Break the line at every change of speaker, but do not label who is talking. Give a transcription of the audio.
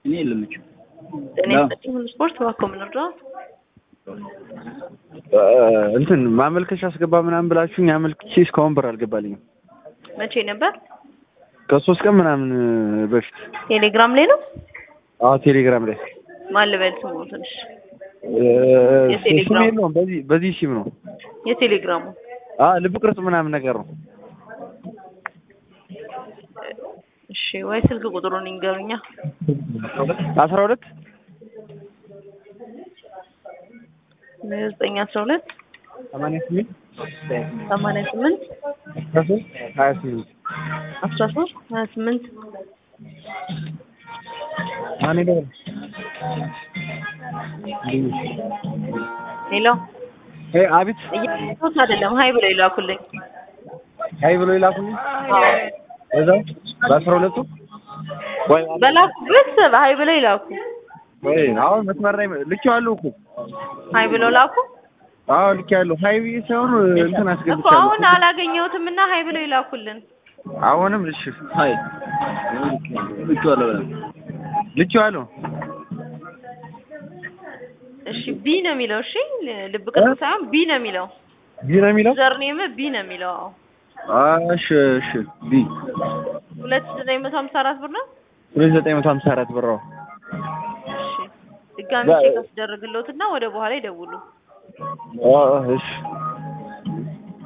እኔ የለምችም
ጤና ይስጥልኝ ሁሉ ስፖርት እባክዎ ምን እርዳዎት?
እንትን ማመልከቻ አስገባ ምናምን ብላችሁኝ አመልክቼ እስካሁን ብር አልገባልኝም።
መቼ ነበር?
ከሶስት ቀን ምናምን በፊት
ቴሌግራም ላይ ነው?
አዎ ቴሌግራም ላይ
ማን ልበል ስሙ ትንሽ
እ፣
የቴሌግራም?
ስም የለውም በዚህ በዚህ ሲም ነው።
የቴሌግራሙ
አ ልብ ቅርጽ ምናምን ነገር ነው።
እሺ ወይ ስልክ ቁጥሩን ይንገሩኛ።
አስራ ሁለት
ዘጠኝ አስራ ሁለት
ሰማንያ ስምንት
ሰማንያ ስምንት
አስራ ሶስት ሀያ ስምንት
አስራ ሶስት ሀያ ስምንት
ማን ይደውል?
ሌላ
እ አቤት
እያሉት አይደለም ሀይ ብለው ይላኩልኝ።
አይ ብሎ ይላኩልኝ እዛው በአስራ ሁለቱ ወይ
በላኩበት ሀይ ብለው ይላኩ።
ወይ አሁን መስመር ላይ ልኬዋለሁ እኮ
ሀይ ብለው ላኩ
አዎ ልኬያለሁ። ሀይ ብዬ ሳይሆን እንትን
እኮ
አስገብቻለሁ።
አሁን አላገኘሁትም እና ሀይ ብለው ይላኩልን።
አሁንም እሺ
ሀይ ልኬዋለሁ ብለን
ልኬዋለሁ።
እሺ ቢ ነው የሚለው። እሺ ልብ ቅርጽ ሳይሆን ቢ ነው የሚለው።
ቢ ነው የሚለው
ዘርኔም ቢ ነው የሚለው። አዎ
አ እሺ እሺ ቢ
ሁለት ሺህ ዘጠኝ መቶ ሀምሳ አራት ብር ነው።
ሁለት ዘጠኝ መቶ ሀምሳ አራት ብር ነው።
እሺ ድጋሚ ቼክ አስደርግልዎትና ወደ በኋላ ይደውሉ።
አ እሺ